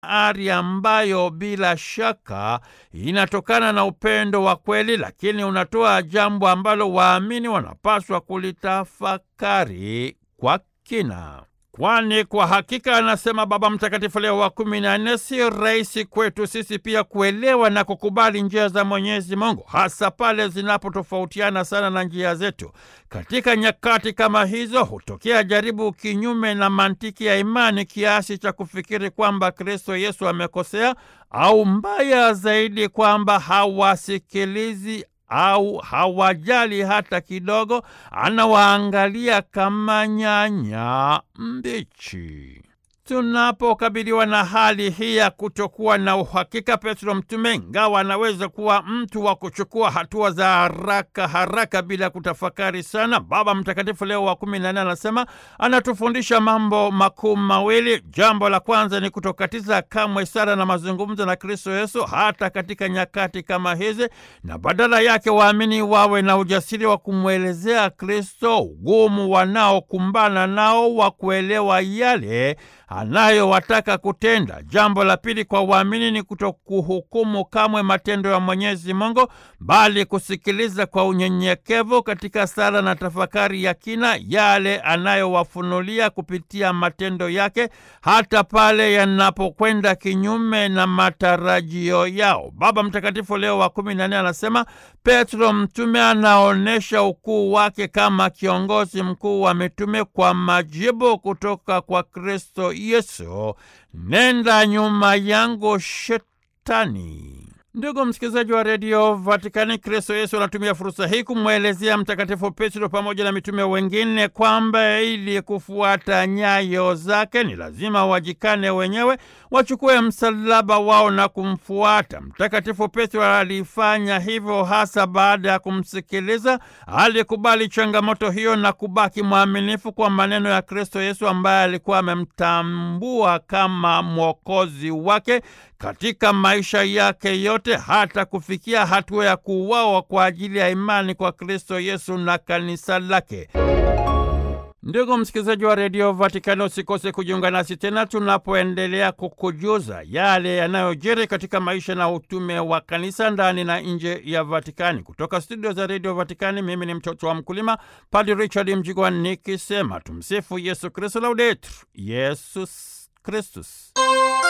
ari ambayo bila shaka inatokana na upendo wa kweli, lakini unatoa jambo ambalo waamini wanapaswa kulitafakari kwa kina. Kwani kwa hakika, anasema Baba Mtakatifu Leo wa kumi na nne, si rahisi kwetu sisi pia kuelewa na kukubali njia za Mwenyezi Mungu, hasa pale zinapotofautiana sana na njia zetu. Katika nyakati kama hizo hutokea jaribu kinyume na mantiki ya imani, kiasi cha kufikiri kwamba Kristo Yesu amekosea, au mbaya zaidi, kwamba hawasikilizi au hawajali hata kidogo, anawaangalia kama nyanya mbichi. Tunapokabiliwa na hali hii ya kutokuwa na uhakika, Petro mtume, ingawa anaweza kuwa mtu wa kuchukua hatua za haraka haraka bila kutafakari sana, Baba Mtakatifu Leo wa kumi na nne anasema anatufundisha mambo makuu mawili. Jambo la kwanza ni kutokatiza kamwe sala na mazungumzo na Kristo Yesu hata katika nyakati kama hizi, na badala yake waamini wawe na ujasiri wa kumwelezea Kristo ugumu wanaokumbana nao wa kuelewa yale anayowataka kutenda. Jambo la pili kwa waamini ni kutokuhukumu kamwe matendo ya Mwenyezi Mungu, bali kusikiliza kwa unyenyekevu katika sala na tafakari ya kina yale anayowafunulia kupitia matendo yake, hata pale yanapokwenda kinyume na matarajio yao. Baba Mtakatifu Leo wa kumi na nne anasema Petro mtume anaonyesha ukuu wake kama kiongozi mkuu wa mitume kwa majibu kutoka kwa Kristo Yesu, nenda nyuma yangu Shetani. Ndugu msikilizaji wa redio Vatikani, Kristo Yesu anatumia fursa hii kumwelezea Mtakatifu Petro pamoja na mitume wengine kwamba ili kufuata nyayo zake ni lazima wajikane wenyewe, wachukue msalaba wao na kumfuata. Mtakatifu Petro alifanya hivyo hasa baada ya kumsikiliza. Alikubali changamoto hiyo na kubaki mwaminifu kwa maneno ya Kristo Yesu ambaye alikuwa amemtambua kama mwokozi wake katika maisha yake yote hata kufikia hatua ya kuuawa kwa ajili ya imani kwa Kristo Yesu na kanisa lake. Ndugu msikilizaji wa redio Vatikani, usikose kujiunga nasi tena tunapoendelea kukujuza yale yanayojiri katika maisha na utume wa kanisa ndani na nje ya Vatikani. Kutoka studio za redio Vatikani, mimi ni mtoto wa mkulima, Padre Richard Mjigwa nikisema tumsifu Yesu Kristu, laudetur Yesus Kristus.